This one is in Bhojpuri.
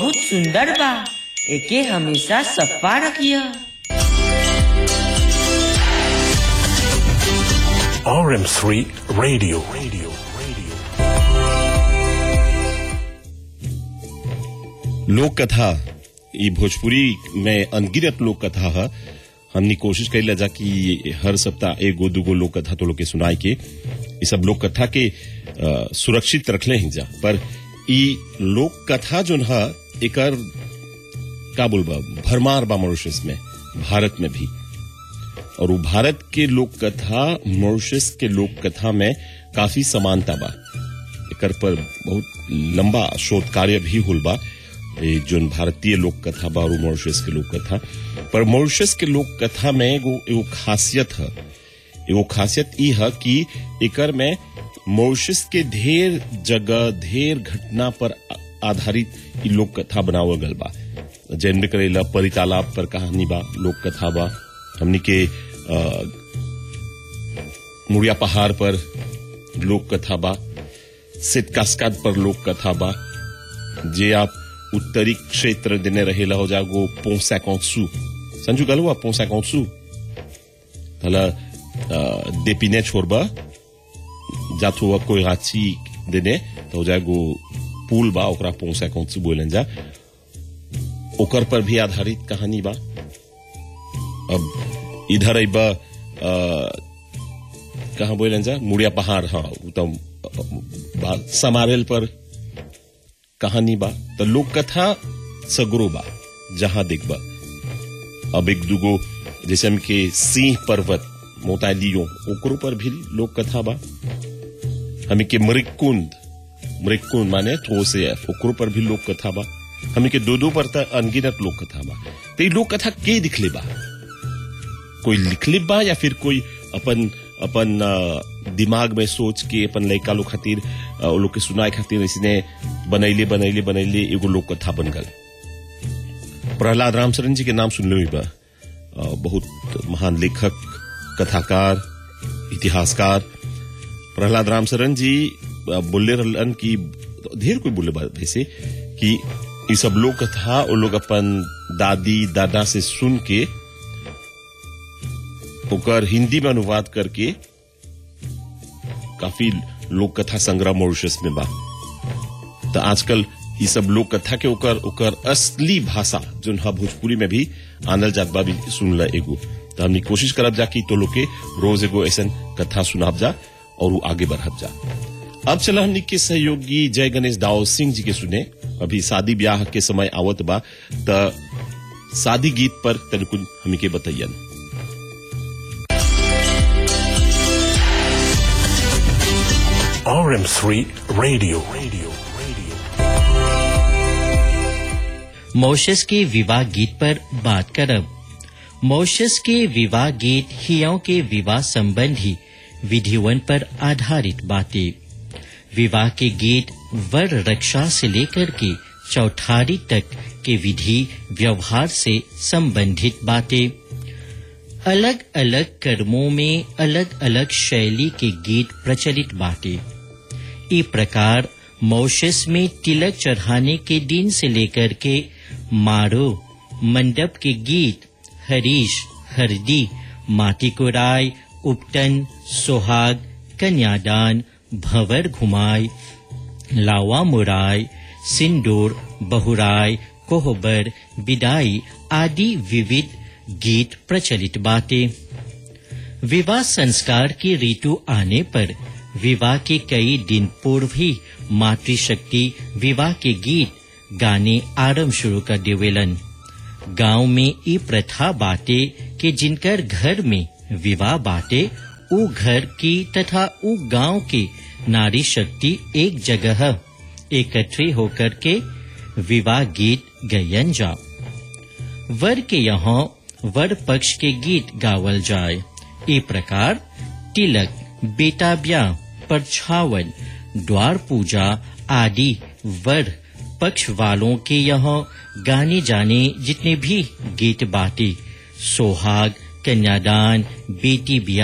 बहुत सुंदर बा एके हमेशा सफा रखिया RM3 Radio. Radio. Radio. लोक कथा ई भोजपुरी में अनगिनत लोक कथा है हमने कोशिश करी जा कि हर सप्ताह एगो दूगो लोक कथा तो लोग के सुनाए के ई सब लोक कथा के अ, सुरक्षित रखले ही जा पर ई लोक कथा जोन है एकर का बोलबा भरमार बा मॉरिशस में भारत में भी और वो भारत के लोक कथा मॉरिशस के लोक कथा में काफी समानता बा एकर पर बहुत लंबा शोध कार्य भी हुल बा ए जोन भारतीय लोक कथा बा और मॉरिशस के लोक कथा पर मॉरिशस के लोक कथा में एगो एगो खासियत है एगो खासियत ई है कि एकर में मॉरिशस के ढेर जगह ढेर घटना पर आ- आधारित ई लोक कथा बनावल गल बा जैन करेला परी तालाब पर कहानी बा लोक कथा बा हमनी के अ, मुड़िया पहाड़ पर लोक कथा बा सिट कास्काद पर लोक कथा बा जे आप उत्तरी क्षेत्र देने रहेला हो जागो पोसा कौसू संजू गल हुआ पोसा कौसू तला देपिने छोड़बा जात हुआ कोई गाची देने तो हो जागो पुल बा ओकरा पोसा कौसू बोलन जा ओकर पर भी आधारित कहानी बा अब इधर अब कहा बोलन जा मुड़िया पहाड़ हाँ उ तो बा- समारेल पर कहानी बा तो लोक कथा सगरो बा जहां देखबा अब एक दूगो जैसे हमके सिंह पर्वत मोतालियो ओकरो पर भी लोक कथा बा हमें के मृकुंड मृकुंड माने थोसे ओकरो पर भी लोक कथा बा हमें के दो दो पर त अनगिनत लोक कथा बा तो ये लोक कथा के दिखले बा कोई लिखले बा या फिर कोई अपन अपन अ, दिमाग में सोच के अपन लड़का लोग खातिर अ, वो लोग के सुनाए खातिर इसने बनैले बनैले बनैले एगो लोक कथा बन गल प्रहलाद रामचरण जी के नाम सुन लो बा अ, बहुत महान लेखक कथाकार इतिहासकार प्रहलाद रामचरण जी अ, बोले रहलन कि ढेर कोई बोले बा वैसे कि ये सब लोक कथा वो लोग अपन दादी दादा से सुन के ओकर हिंदी में अनुवाद करके काफी लोक कथा संग्रह मॉरिशस में बा तो आजकल ये सब लोक कथा के ओकर ओकर असली भाषा जोन हा भोजपुरी में भी आनल जात बा भी सुनला एगो तो हमनी कोशिश करब जा कि तो लोग के रोज एगो ऐसन कथा सुनाब जा और वो आगे बढ़ब जा अब चला हमनी के सहयोगी जय गणेश दाऊ सिंह जी के सुने अभी शादी ब्याह के समय आवत बा त शादी गीत पर तनिकुन हमनी के बतैयन RM3 Radio. Radio. Radio. Mauritius के विवाह गीत पर बात करब मॉरिशस के विवाह गीत हियों के विवाह संबंधी विधिवन पर आधारित बातें विवाह के गीत वर रक्षा से लेकर के चौठारी तक के विधि व्यवहार से संबंधित बातें अलग अलग कर्मों में अलग अलग शैली के गीत प्रचलित बातें ई प्रकार मॉरिशस में तिलक चढ़ाने के दिन से लेकर के मारो मंडप के गीत हरीश हरदी माटी कोराय उपटन सोहाग कन्यादान भंवर घुमाय लावा मुराय सिंदूर बहुराय कोहबर विदाई आदि विविध गीत प्रचलित बातें विवाह संस्कार की ऋतु आने पर विवाह के कई दिन पूर्व ही मातृशक्ति विवाह के गीत गाने आरंभ शुरू कर देवेलन गांव में ई प्रथा बाटे कि जिनकर घर में विवाह बाटे उ घर की तथा उ गांव की नारी शक्ति एक जगह एकत्रित होकर के विवाह गीत गयन जा वर के यहाँ वर पक्ष के गीत गावल जाए ई प्रकार तिलक बेटा ब्याह परछावन द्वार पूजा आदि वर पक्ष वालों के यहाँ गाने जाने जितने भी गीत बातें सोहाग कन्यादान बेटी ब्याह